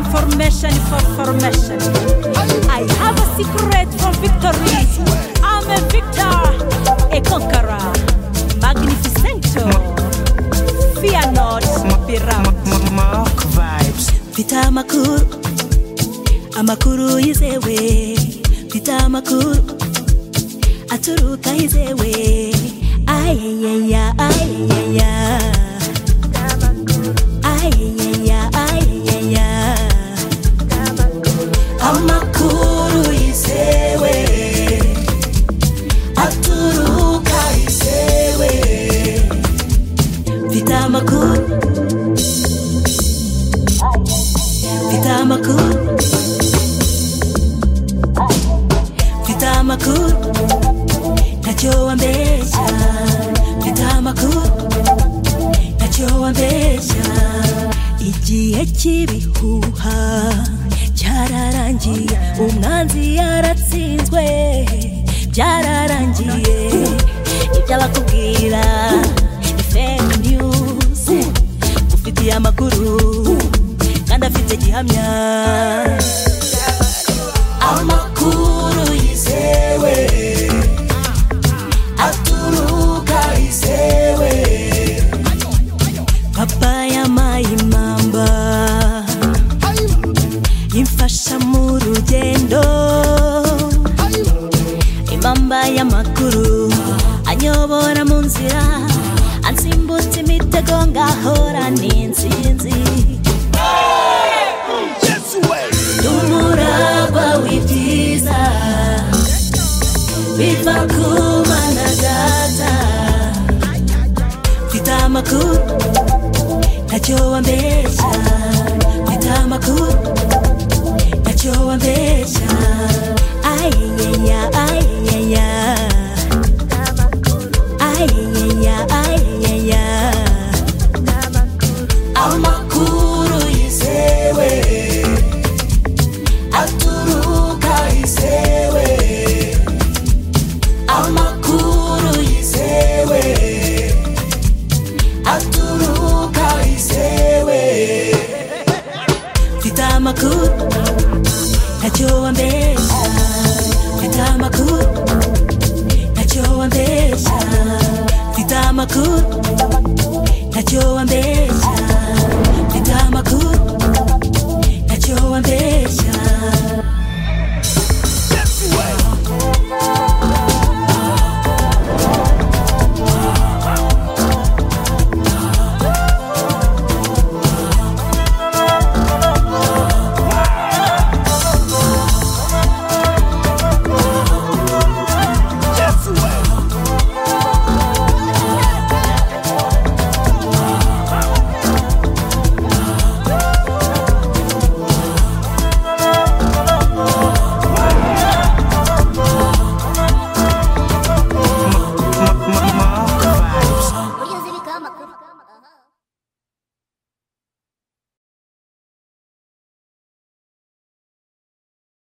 passion for formation. I have a secret for victory. I'm a victor, a conqueror, magnificento. Fear not, be rapt. Mark vibes. mfite amakuru amakuru yizewe mfite amakuru aturuka yizewe ayeyeya ayeyeya ayeyeya ayeyeya amakuru yizewe aturuka yizewe mfite amakuru mfite amakuru mfite amakuru ntacyo wambeshya mfite amakuru ntacyo wambeshya igihe cy'ibihuha cyararangiye umwanzi yaratsinzwe byararangiye ibyo abakubwira ni fake news ufitiye amakuru kandi afite gihamya amakuru yizewe aturuka yizewe papa yamaye impamba imfasha mu rugendo impamba y'amakuru anyobora mu nzira ansimbutse imitego ngahora n'insinzi n'umuragwa w'ibyiza biva ku mana data mfite amakuru ntacyo wambeshya mfite amakuru ntacyo wambeshya ayeyeya ayeyeya ayeyeya ayeyeya amakuru yizewe aturuka yizewe amakuru yizewe aturuka yizewe mfite amakuru ntacyo wambeshya mfite amakuru ntacyo wambeshya mfite amakuru ntacyo wambeshya mfite amakuru ntacyo wambeshya